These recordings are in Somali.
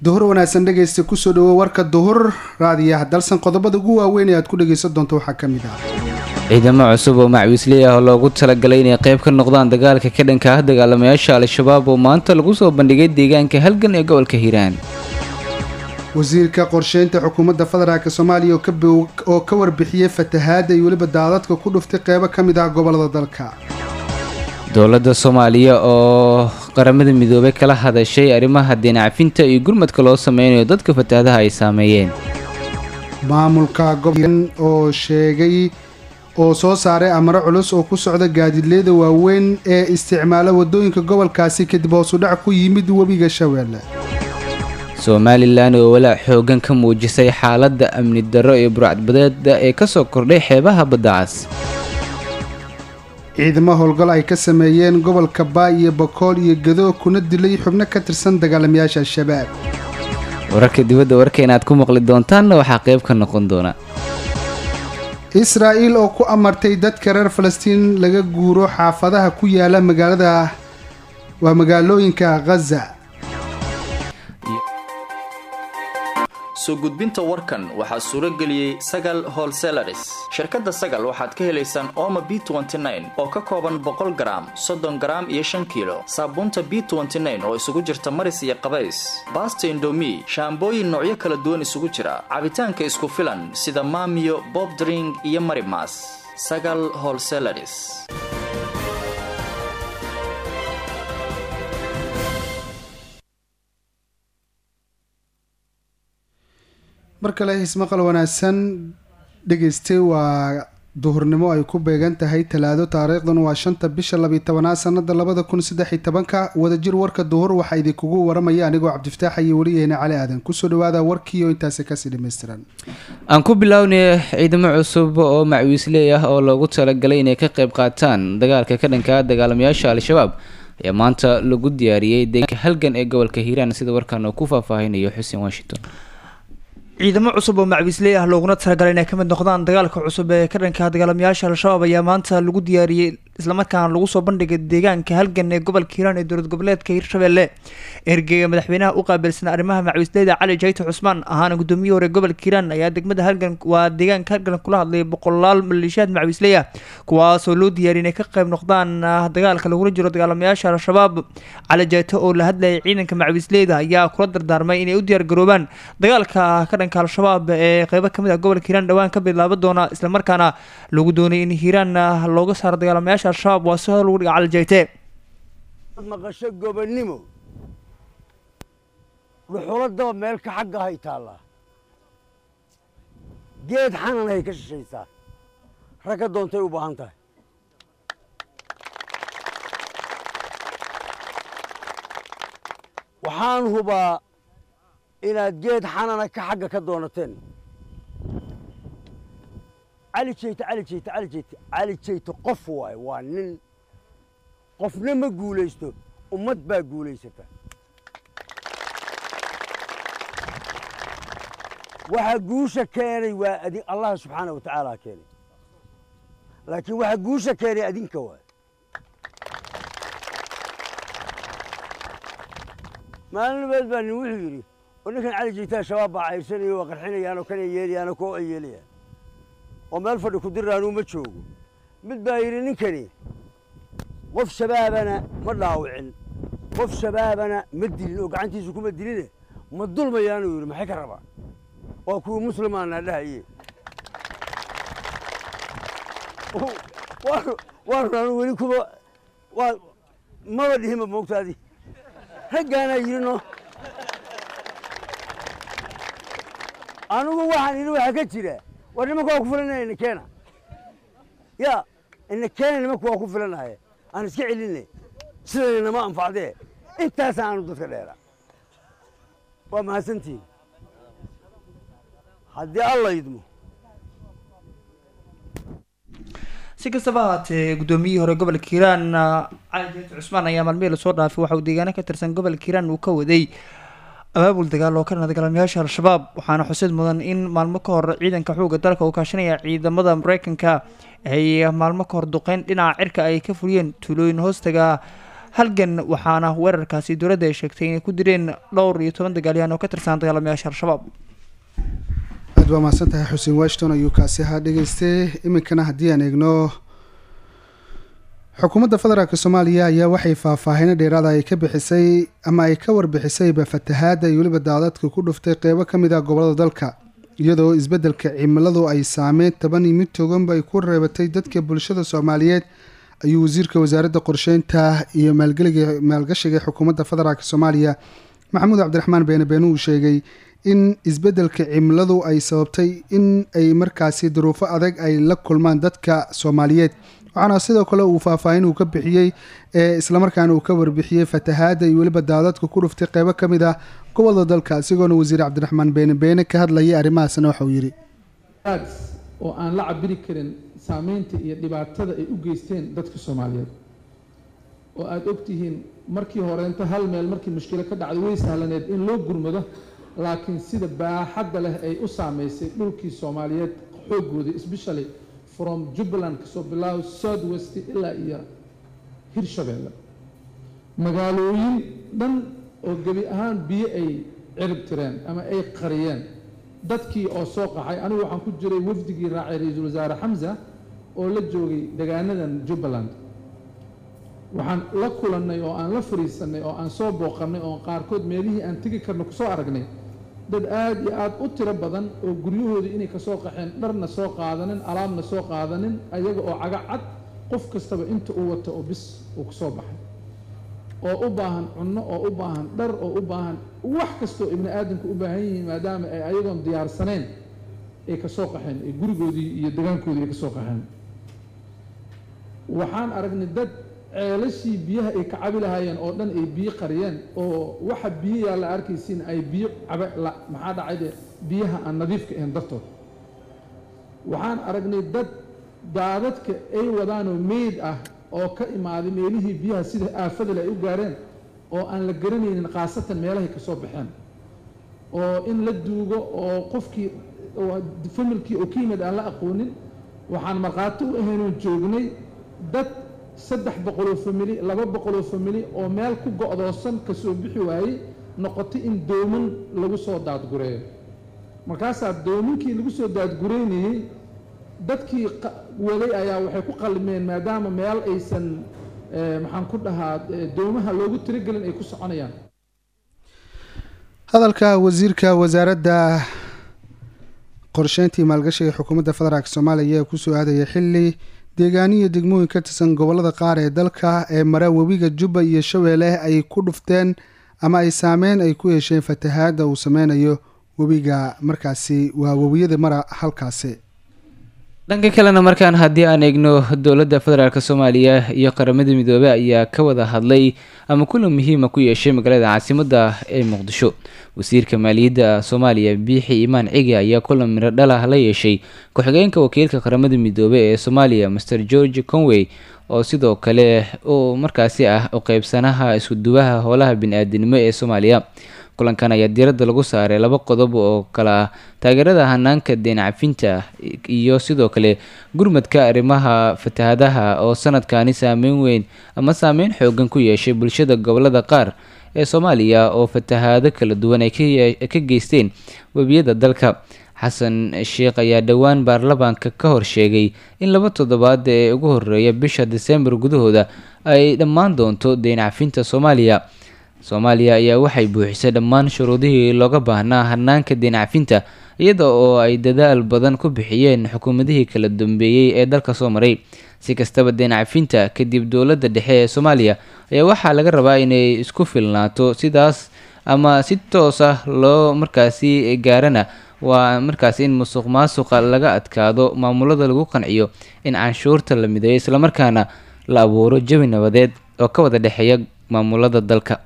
duhur wanaagsan dhegaysta kusoo dhawo warka duhur raadiyaha dalsan qodobada ugu waaweyn ee aad ku dhagaysan doonto waxaa ka mid ah ciidamo cusub oo macwiisley ah oo loogu talagalay inay qayb ka noqdaan dagaalka ka dhanka ah dagaalamayaasha al-shabaab oo maanta lagu soo bandhigay deegaanka halgan ee gobolka hiiraan wasiirka qorsheynta xukuumadda federaalk soomaaliya oo ka warbixiyey fatahaada iyo weliba daadadka ku dhuftay qeybo ka mid ah gobolada dalka dowladda soomaaliya oo qaramada midoobay kala hadashay arrimaha deenacfinta iyo gurmadka loo sameynayo dadka fatahaadaha ay saameeyeen maamulka gobolka oo sheegay oo soo saaray amaro culus oo ku socda gaadiidleyda waaweyn ee isticmaala wadooyinka gobolkaasi kadib hoosudhac ku yimid webiga shabeelle somalilan oo walaac xoogan ka muujisay xaaladda amni darro iyo burcadbadeeda ee kasoo kordhay xeebaha badda cas ciidamo howlgal ay ka sameeyeen gobolka baay iyo bakool iyo gado kuna dilay xubno ka tirsan dagaalamayaasha al-shabaab wararka dibadda warka inaad ku maqli doontaanna waxaa qayb ka noqon doona israa'iil oo ku amartay dadka reer falastiin laga guuro xaafadaha ku yaala magaalada waa magaalooyinka khaza soo gudbinta warkan waxaa suuro geliyey sagal holselaris shirkadda sagal waxaad ka helaysaan ooma b oo ka kooban boqol garaam soddon garaam iyo shan kiilo saabuunta b oo isugu jirta maris iyo qabays baasta indomi shaambooyin noocyo kala duwan isugu jira cabitaanka isku filan sida maamiyo bobdring iyo marimas sagal holselaris mar kale hismaqal wanaagsan dhegaystay waa duhurnimo ay ku beegan tahay talaado taariikhdan waa shanta bisha labiyi tobanaad sanada labada kun saddexiy tobanka wadajir warka duhur waxaa idinkugu waramaya anigoo cabdifataax iyo weliyaheena cali aadan kusoo dhawaada warkiioo intaasi kasii dhammaystiran aan ku bilownay ciidamo cusub oo macwiisley ah oo loogu talagalay inay ka qayb qaataan dagaalka ka dhanka dagaalamayaasha al-shabaab ayaa maanta lagu diyaariyey deegaanka halgan ee gobolka hiiraan sida warkaan oo ku faahfaahinayo xuseen washington ciidamo cusub oo macwiisley ah looguna talagalay inay ka mid noqdaan dagaalka cusub ee ka dhanka dagaalamayaasha al-shabaab ayaa maanta lagu diyaariyey islamarkaana lagu soo bandhigay deegaanka halgan ee gobolka hiiraan ee dowlad goboleedka hiirshabelle ergeyga madaxweynaha u qaabilsan arrimaha macwiisleyda cali jayto cusmaan ahaana guddoomiye hore gobolka hiiraan ayaa degmada halgan waa deegaanka halgan kula hadlayay boqolaal maleeshiyaad macwiisley ah kuwaasoo loo diyaariyay inay ka qayb noqdaan dagaalka lagula jiro dagaalamayaasha al-shabaab cali jayto oo la hadlayay ciidanka macwiisleyda ayaa kula dardaarmay inay u diyaargaroobaan dagaalka ka dhanka al-shabaab ee qeybo kamid ah gobolka hiiraan dhowaan ka bilaaba doona islamarkaana lagu doonay in hiiraan looga saaro dagaalamayaasha al-shabaab waa si hor lagu dhiga calijayte maqasho gobonnimo dhuxuladaba meel ka xagga hay taallaa geed xanan hay ka shishaysaa ragga doontay u baahan tahay waxaan hubaa inaad geed xanana ka xagga ka doonateen cali jeyte cali jeyte cali jeyte cali jeyte qof waaye waa nin qofna ma guulaysto ummad baa guulaysata waxa guusha keenay waa adi allah subxaana wa tacaala keenay laakiin waxa guusha keenay adinka waay maalin nabeed baa nin wuxuu yidhi oo ninkan cali jeytaa shabaab baa cayrsanaya waa qarxinayaan oo kanay yeelayaanoo koo ay yeelayaan oo meel fadhi ku dirraanuu ma joogo mid baa yidhi ninkani qof shabaabana ma dhaawicin qof shabaabana ma dilin oo gacantiisu kuma diline ma dulmayaanuu yidhi maxay ka rabaa waa kuwii muslimaana dhahaye waanu anu weli kuba waa maba dhihinba moogtaadi raggaanaa yidhi no anigu waxaan yidhi waxaa ka jira war nimanka waa ku filanaya ina keena ya ina keena nimanka waa ku filanaye aan iska celinne sidayna nama anfacdee intaasa aanu dadka dheera waa mahadsantihin haddii alla idmo si kastaba ahaatee guddoomiyihii hore gobolka hiiraan cali jeet cusmaan ayaa maalmihii lasoo dhaafay waxa uu deegaano ka tirsan gobolka hiiraan uu ka waday abaabul dagaal oo ka dhana dagaalamayaasha al-shabaab waxaana xusid mudan in maalmo ka hor ciidanka xoogga dalka uu kaashanaya ciidamada mareykanka ay maalmo ka hor duqeyn dhinaca cirka ay ka fuliyeen tuulooyin hoostaga halgan waxaana weerarkaasi dowladda ay sheegtay inay ku direen dhowr iyo toban dagaalyahan oo ka tirsan dagaalamayaasha al-shabaab aad baa mahadsan tahay xuseen washington ayuu kaasi ahaa dhegeystay iminkana haddii aan eegno xukuumadda federaalk soomaaliya ayaa waxay faahfaahino dheeraada ay ka bixisay ama ay ka warbixisayba fatahaadda iyo weliba daadadka ku dhuftay qeybo ka mid ah gobolada dalka iyadoo isbeddelka cimiladu ay saameyn taban iyo mid toganba ay ku reebatay dadka bulshada soomaaliyeed ayuu wasiirka wasaaradda qorsheynta iyo maalgeliga maalgashiga xukuumadda federaalk soomaaliya maxamuud cabdiraxmaan beene beene uu sheegay in isbeddelka cimiladu ay sababtay in ay markaasi duruufo adag ay la kulmaan dadka soomaaliyeed waxaana sidoo kale uu faahfaahin uu ka bixiyey ee islamarkaana uu ka warbixiyey fatahaadda iyo weliba daadadka ku dhuftay qeybo ka mid ah gobolada dalka isagoona wasiir cabdiraxmaan beene beene ka hadlayay arrimahaasna waxauu yidhi oo aan la cabiri karin saameynta iyo dhibaatada ay u geysteen dadka soomaaliyeed oo aada ogtihiin markii horeenta hal meel markii mushkilo ka dhacdo way sahlaneed in loo gurmado laakiin sida baaxadda leh ay u saameysay dhulkii soomaaliyeed xoogooda especially from jubbaland kasoo bilaabo south west ilaa iyo hirshabeelle magaalooyin dhan oo gebi ahaan biyo ay cirib tireen ama ay qariyeen dadkii oo soo qaxay anigu waxaan ku jiray wafdigii raacay ra-iisul wasaare xamsa oo la joogay degaanadan jubbaland waxaan la kulannay oo aan la fariisannay oo aan soo booqannay oo qaarkood meelihii aan tegi karno kusoo aragnay dad aada iyo aada u tiro badan oo guryahooda inay kasoo qaxeen dharna soo qaadanin alaabna soo qaadanin ayaga oo caga cad qof kastaba inta uu wato oo bis uu kusoo baxay oo u baahan cunno oo u baahan dhar oo u baahan wax kastoo ibni aadamka u baahan yihiin maadaama ay ayagoon diyaarsaneen ay kasoo qaxeen ee gurigoodii iyo degaankoodii ay kasoo qaxeen waxaan aragnay dad ceelashii biyaha ay ka cabi lahaayeen oo dhan ay biyo qariyeen oo waxa biyo yaa la arkaysiin ay biyo cabe la maxaa dhacayde biyaha aan nadiifka ahayn dartood waxaan aragnay dad daadadka ay wadaanoo meyd ah oo ka imaaday meelihii biyaha sida aafadale ay u gaareen oo aan la garanaynin khaasatan meelahay ka soo baxeen oo in la duugo oo qofkii familkii oo ka yimid aan la aqoonin waxaan markhaati u ahaynoon joognay dad saddex boqoloo famili laba boqoloo famili oo meel ku go-doosan kasoo bixi waayey noqotay in dooman lagu soo daadgureeyo markaasaa doominkii lagu soo daadgureynayey dadkii waday ayaa waxay ku qalmeen maadaama meel aysan maxaan ku dhahaa doomaha loogu tiragelin ay ku soconayaan hadalka wasiirka wasaaradda qorsheyntii maalgashiga xukuumadda federaalk soomaaliya ayaa kusoo aadaya xili deegaaniyo degmooyin ka tirsan gobolada qaar ee dalka ee mara webiga jubba iyo shabeelle ay ku dhufteen ama ay saameyn ay ku yeesheen fatahaadda uu sameynayo webiga markaasi waa webiyada mara halkaasi dhanka kalena markaan haddii aan eegno dowladda federaalk soomaaliya iyo qaramada midoobey ayaa ka wada hadlay ama kulan muhiima ku yeeshay magaalada caasimadda ee muqdisho wasiirka maaliyadda soomaaliya biixi imaan cigi ayaa kulan miro dhalah la yeeshay ku-xigeenka wakiilka qaramada midoobey ee soomaaliya master george conway oo sidoo kale uu markaasi ah u qeybsanaha iskuduwaha howlaha bini-aadinimo ee soomaaliya kulankan ayaa diiradda lagu saaray laba qodob oo kale ah taageerada hanaanka deen cafinta iyo sidoo kale gurmadka arrimaha fatahadaha oo sanadkani saameyn weyn ama saameyn xoogan ku yeeshay bulshada gobolada qaar ee soomaaliya oo fatahaado kala duwan ay ka geysteen webiyada dalka xasan sheekh ayaa dhowaan baarlamaanka ka hor sheegay in laba toddobaad ee ugu horeeya bisha disembar gudahooda ay dhammaan doonto deen cafinta soomaaliya soomaaliya ayaa waxay buuxisay dhammaan shuruudihii looga baahnaa hanaanka deen cafinta iyada oo ay dadaal badan ku bixiyeen xukuumadihii kala dambeeyey ee dalka soo maray si kastaba deen cafinta kadib dowladda dhexe ee soomaaliya ayaa waxaa laga rabaa inay isku filnaato sidaas ama si toos ah loo markaasi gaarana waa markaasi in musuq maasuqa laga adkaado maamulada lagu qanciyo in canshuurta la mideeyo islamarkaana la abuuro jawi nabadeed oo ka wada dhexeeya maamulada dalka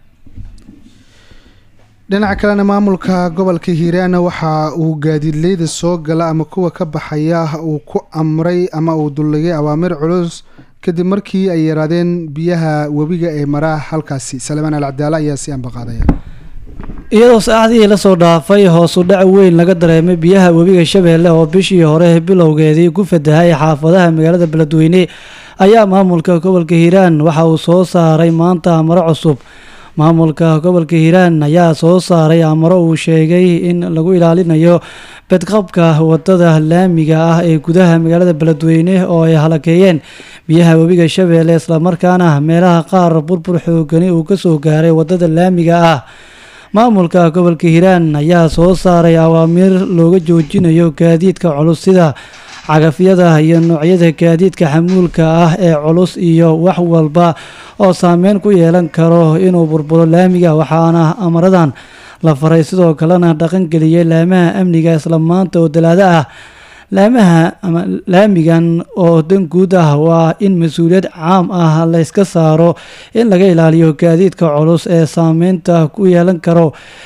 dhinaca kalena maamulka gobolka hiiraana waxa uu gaadiidleyda soo gala ama kuwa ka baxaya uu ku amray ama uu dulligay awaamir culus kadib markii ay yaraadeen biyaha webiga ee maraa halkaasi salemaan alcadaala ayaa si ambaqaadaya iyadoo saacadihii lasoo dhaafay hoosu dhac weyn laga dareemay biyaha webiga shabeelle oo bishii hore bilowgeedii ku fatahay xaafadaha magaalada beledweyne ayaa maamulka gobolka hiiraan waxa uu soo saaray maanta amaro cusub maamulka gobolka hiiraan ayaa soo saaray amaro uu sheegay in lagu ilaalinayo bedqabka wadada laamiga ah ee gudaha magaalada beledweyne oo ay halakeeyeen biyaha webiga shabeelle islamarkaana meelaha qaar burbur xoogani uu kasoo gaaray wadada laamiga ah maamulka gobolka hiiraan ayaa soo saaray awaamiir looga joojinayo gaadiidka culus sida cagafyada iyo noocyada gaadiidka xamuulka ah ee culus iyo wax walba oo saameyn ku yeelan karo inuu burburo laamiga waxaana amaradan la faray sidoo kalena dhaqangeliyay laamaha amniga isla maanta oo dalaado ah laamaha ama laamigan oo dan guud ah waa in mas-uuliyad caam ah la yska saaro in laga ilaaliyo gaadiidka culus ee saameynta ku yeelan karo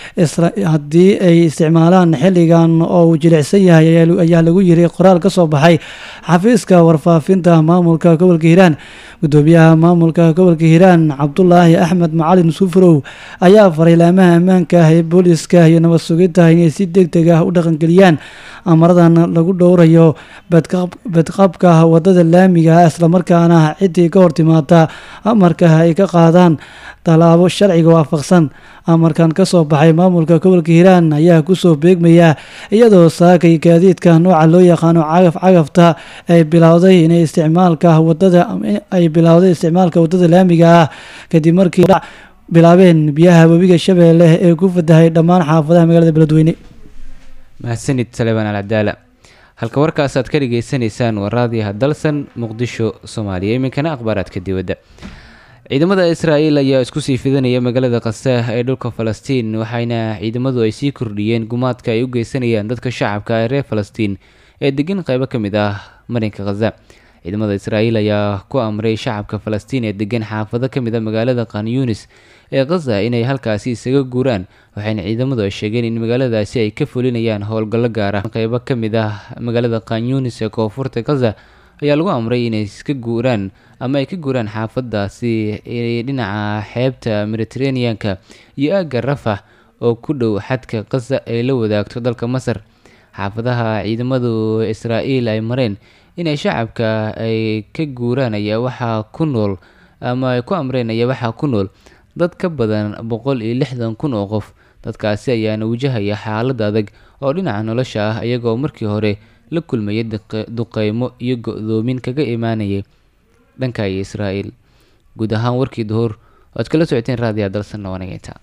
haddii ay isticmaalaan xilligan oo uu jilicsan yahay ayaa lagu yiri qoraal ka soo baxay xafiiska warfaafinta maamulka gobolka hiiraan gudoomiyaha maamulka gobolka hiiraan cabdulaahi axmed macalin sufrow ayaa faray laamaha ammaanka ah ee booliska iyo nabad sugidda inay si deg deg ah u dhaqangeliyaan amaradan lagu dhowrayo bedqabka wadada laamiga ah islamarkaana ciddii ka hortimaada amarka ay ka qaadaan tallaabo sharciga waafaqsan amarkan ka soo baxay maamulka gobolka hiiraan ayaa kusoo beegmaya iyadoo saakay gaadiidka nooca loo yaqaano cagaf cagafta ay bilowday inay isticmaalka wadada ay bilowday isticmaalka wadada laamiga ah kadib markii bilaabeen biyaha webiga shabeelle ee ku fatahay dhammaan xaafadaha magaalada beledweyne mahadsanid saleebaan alcadaala halka warkaas aad ka dhagaysanaysaan waa raadiyaha dalsan muqdisho soomaaliya iminkana akhbaaraadka dibadda ciidamada israa'iil ayaa isku sii fidanaya magaalada khasaah ee dhulka falastiin waxaana ciidamadu ay sii kordhiyeen gumaadka ay u geysanayaan dadka shacabka ee reer falastiin ee degan qeybo ka mid ah marinka khaza ciidamada israa'iil ayaa ku amray shacabka falastiin ee degan xaafado ka mid a magaalada khan yunis ee khaza inay halkaasi isaga guuraan waxayna ciidamadu ay sheegeen in magaaladaasi ay ka fulinayaan howlgallo gaar ah qeybo ka mid ah magaalada khan yunis ee koonfurta khaza ayaa lagu amray inay iska guuraan ama ay ka guuraan xaafadaasi dhinaca xeebta mediteraneanka iyo aagga rafax oo ku dhow xadka khaza ay la wadaagto dalka masar xaafadaha ciidamadu israa'iil ay mareen inay shacabka ay ka guuraan ayaa waxaa ku nool ama ay ku amreen ayaa waxaa ku nool dad ka badan boqol iyo lixdan kun oo qof dadkaasi ayaana wajahaya xaalad adag oo dhinaca nolosha ah iyagoo markii hore la kulmaya duqeymo iyo go-doomin kaga imaanayay dhanka iyo israa'iil guud ahaan warkii duhur oad kala socoteen raadiya dalsanna wanageynta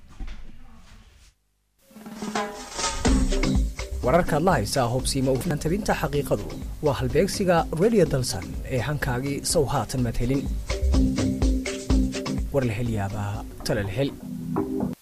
wararkaad la haysaa hubsiima ufnaantabinta xaqiiqadu waa halbeegsiga radio dalsan ee hankaagii sow haatan madhelin war la hel yaabaa tale la hel